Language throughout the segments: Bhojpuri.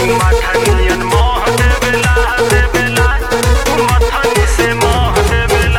मथनियन मोह देवेला देवेला मथनी से मोह देवेला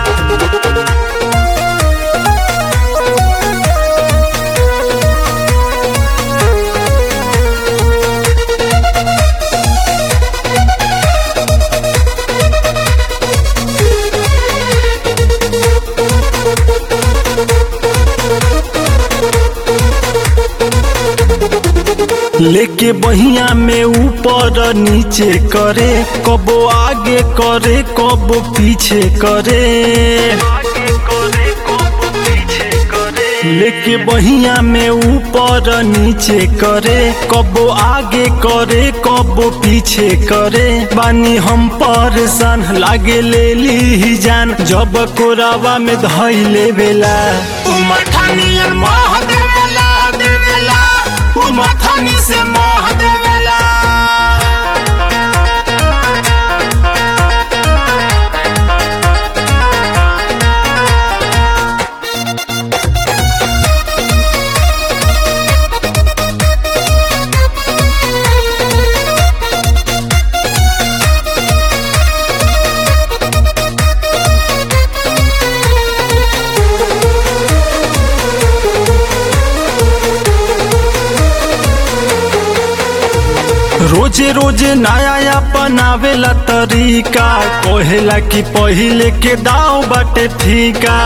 लेके बहिया में ऊपर नीचे करे कबो आगे करे कबो पीछे करे आगे करे कोप पीछे करे लेके बहिया में ऊपर नीचे करे कबो आगे करे कबो पीछे करे बानी हम परेशान लागे ले ली जान जब कोरावा में धैले बेला मथनियन मोह देवेला देवेला मथनी से मोह देवेला रोजे रोजे नया अपनावेला तरीका कहेला कि पहिले के दाव बाटे फीका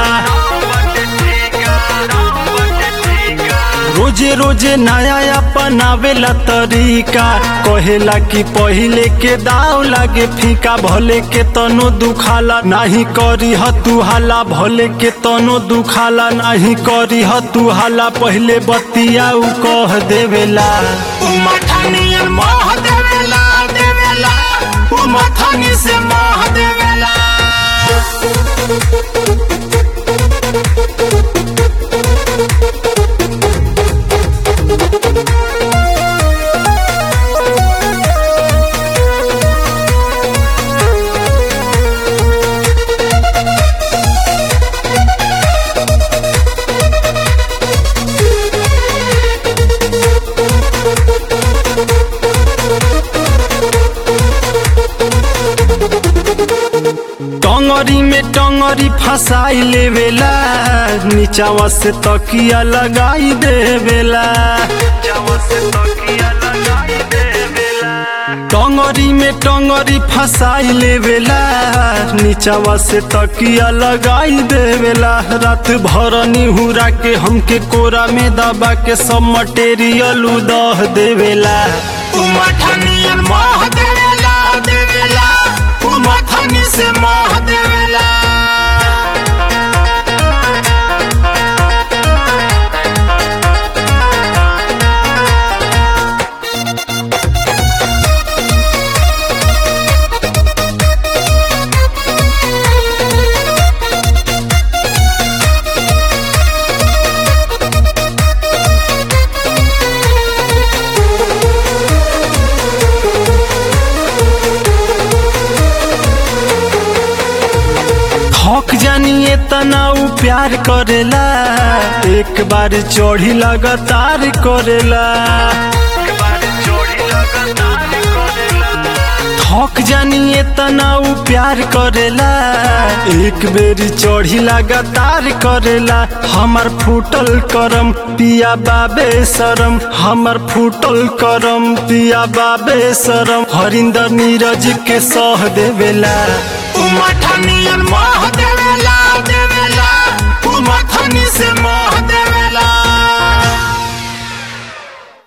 रोजे रोजे नया अपनावेला तरीका कहेला कि पहिले के दाव लागे फीका भले के तनो दुखाला नाही करी तू हाला भले के तनो दुखाला नाही करी तू हाला पहिले बतिया उ कह देवेला मथनियन मोह देवेला देवेला मथनी से मोह देवेला टंगरी में टंगरी फसाई लेवेला नीचावा से तकिया लगाई देवेला जवा से तकिया लगाई देवेला टंगरी में टंगरी फसाई लेवेला नीचावा से तकिया लगाई देवेला रात भर निहुरा के हमके कोरा में दबा के सब मटेरियल उदह देवेला मथनियन मोह देवेला देवेला मथनी से मोह देवेला थक जानिए तनाऊ प्यार करेला एक बार चढ़ी लगातार करेला एक बार जोड़ी लगातार करेला थक जानिए तनाऊ प्यार करेला एक बेरी चढ़ी लगातार करेला हमर फूटल करम पिया बाबे शरम हमर फूटल करम पिया बाबे शरम हरिंदर नीरज के सह देवेला मथनियन मोह